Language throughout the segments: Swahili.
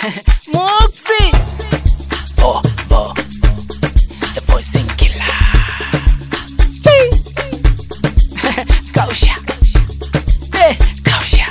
Muksi Vo, vo. The voicing killer. Kausha Eh, Kausha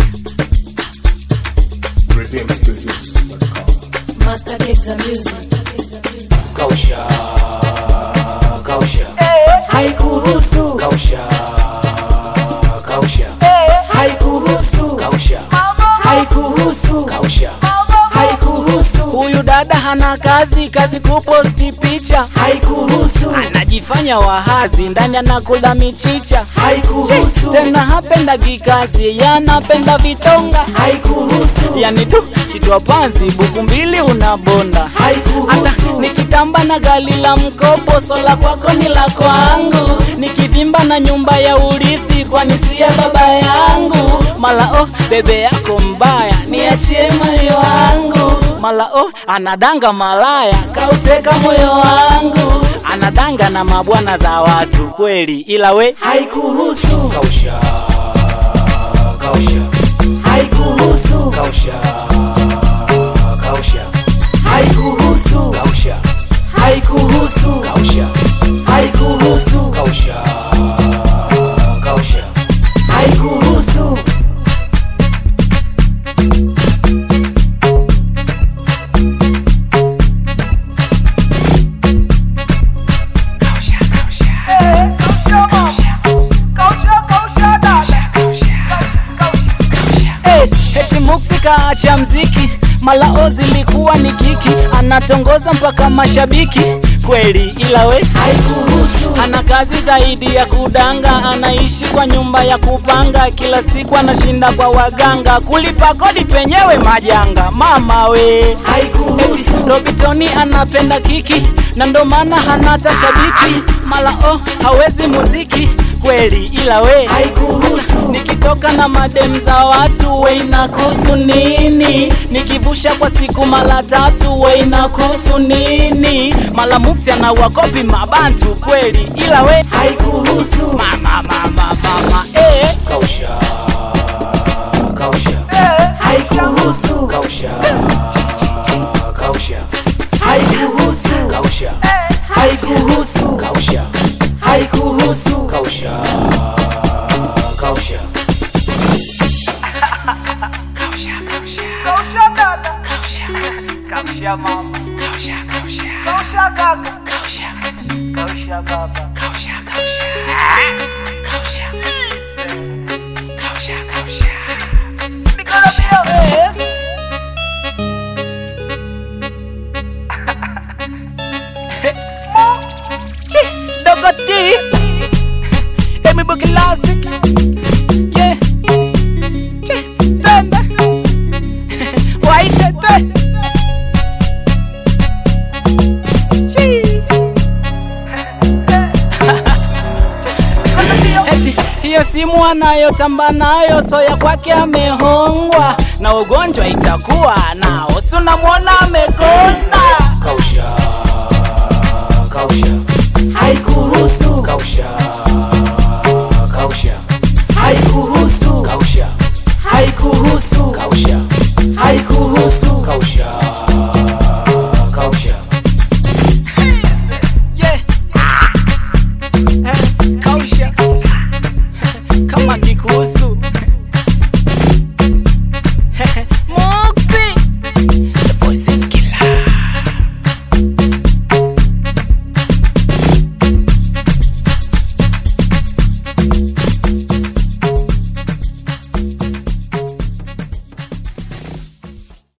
Master gives the music. Kausha. Kausha. Haikuruhusu Kausha. Kausha. Haikuruhusu Kausha. Haikuruhusu Kausha. Haikuruhusu Huyu dada hana kazi kazi kuposti picha Haikuruhusu Anajifanya wahazi ndani anakula michicha Haikuruhusu Tena hapendagi kazi yanapenda vitonga Haikuruhusu Yani tu chitwa panzi buku mbili unabonda Haikuruhusu Nikitamba na gali la mkopo sola kwako ni la kwangu Nikivimba na nyumba ya urithi kwani si ya baba yangu Mala oh bebe yako mbaya niachie moyo wangu Mala oh anadanga malaya kauteka moyo wangu Anadanga na mabwana za watu kweli ila we haikuruhusu Kausha. Kausha. haikuruhusu Kausha. Kausha. haikuruhusu Kausha. haikuruhusu Kausha. haikuruhusu Kausha. Kausha. haikuruhusu Kausha. Kausha. Kausha. Kausha. Hey, eti Muksi kaacha mziki, malao zilikuwa ni kiki, anatongoza mpaka mashabiki kweli, ila we haikuruhusu. Ana kazi zaidi ya kudanga, anaishi kwa nyumba ya kupanga, kila siku anashinda kwa waganga, kulipa kodi penyewe majanga. Mama we haikuruhusu. Robitoni anapenda kiki na ndo maana hanata shabiki, malao hawezi muziki kweli, ila we haikuruhusu. Nikitoka na madem za watu we inakuhusu nini? Nikivusha kwa siku mara tatu we inakuhusu nini? Mala mupsi anawakopi mabantu kweli, ila we haikuruhusu. Mama mama mama eh, Kausha. Kausha. haikuruhusu, Kausha. Kausha. haikuruhusu, Kausha. haikuruhusu, Kausha. haikuruhusu. Kausha. Kausha. Kausha. Kausha. Kausha. Kausha mama, Kausha. Kausha. kausha kaka, Kausha. kausha baba. Kausha. Kausha. Kausha. Kausha. Kausha. Dogo D Emi Boogie Classic Yeah Che, Twende Waite twe Chii. Eti hiyo simu anayotamba nayo soya kwake amehongwa na ugonjwa itakuwa nao sunamwona amekonda Kausha. Kausha. haikuruhusu Kausha. Kausha. haikuruhusu Kausha. haikuruhusu Kausha. haikuruhusu Kausha.